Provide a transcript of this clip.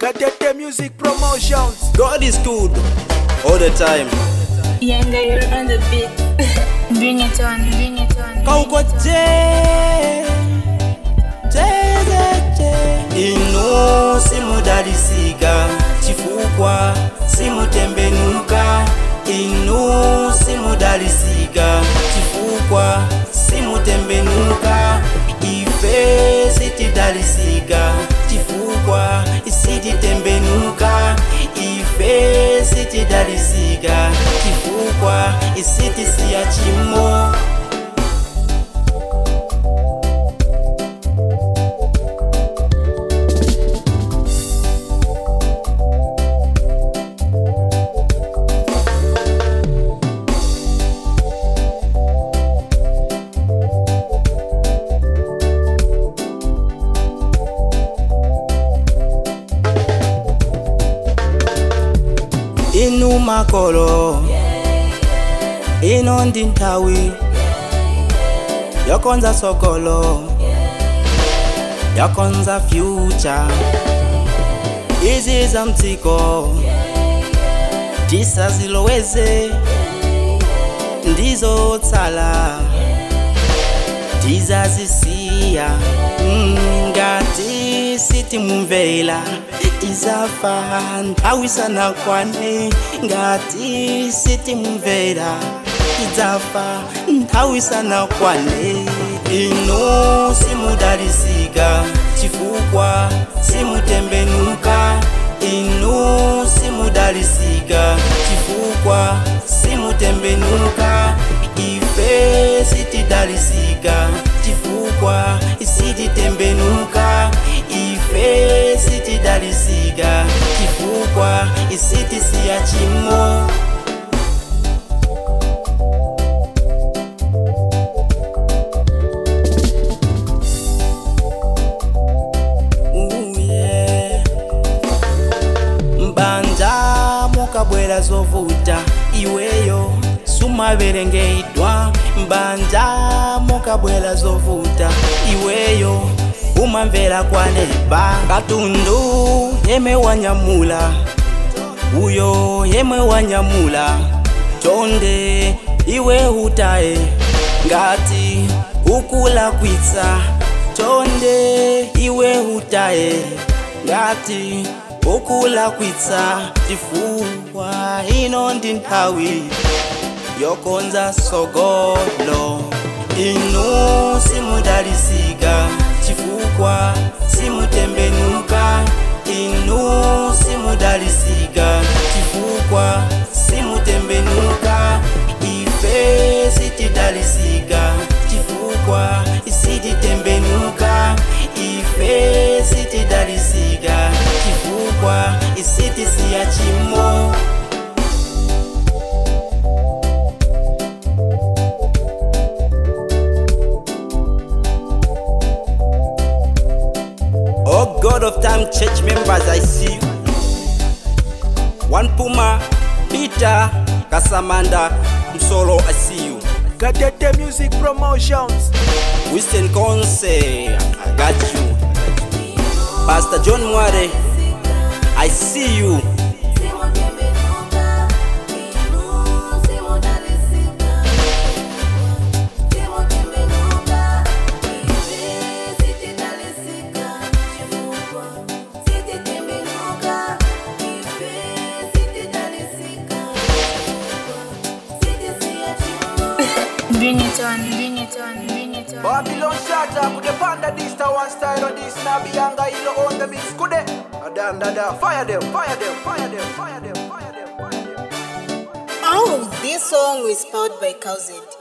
Katete Music Promotions. God is good all the time. Yanga, you're on the beat. bring it on, bring it on. Kauko je, je, je, je. Inu simudalisika chifukwa simutembenuka. Inu simudalisika chifukwa simutembenuka. Ife sitidalisika chifukwa isititembenuka. Ife sitidalisika chifukwa isitisiya chimo. inu makolo ino ndi nthawi yokonza sokolo yokonza fyucha izi za mdziko tisaziloweze ndizo tsala tizazisiya Mm, ngati sitimumvera tizafa nthawi sanakwane ngati sitimumvera tizafa nthawi sanakwane inu simudalisika chifukwa simutembenuka inu simudalisika chifukwa simutembenuka ife sitidalisika chifukwa isititembenuka ife sitidalisika chifukwa isitisiya chimo Ooh, yeah. mbanja mukabwera zovuta iweyo sumaverengedwa mbanja mukabwera zovuta iweyo umamvera kwaneba katundu yemwe wanyamula uyo yemwe wanyamula chonde iwe utaye ngati ukulakwitsa chonde iwe utaye ngati ukulakwitsa chifukwa ino ndi nthawi yokonza sogolo inu simudalisika chifukwa simutembenuka inu simudalisika chifukwa simutembenuka ife sitidalisika chifukwa isititembenuka ife sitidalisika chifukwa isitisiya chimo Oh God of time, church members, I see you. One Puma, Peter, Kasamanda, Msolo, I see you. Katete Music Promotions. Winston Conce, I got you. Pastor John Mware, I see you. Bring it on, bring it on, bring it on. Babylon Shatter, could the panda this to one style or this Nabi Yanga ilo on the mix, could they? Da da da, fire them, fire them, fire them, fire them, fire them, fire them. Oh, this song is powered by Cowzed.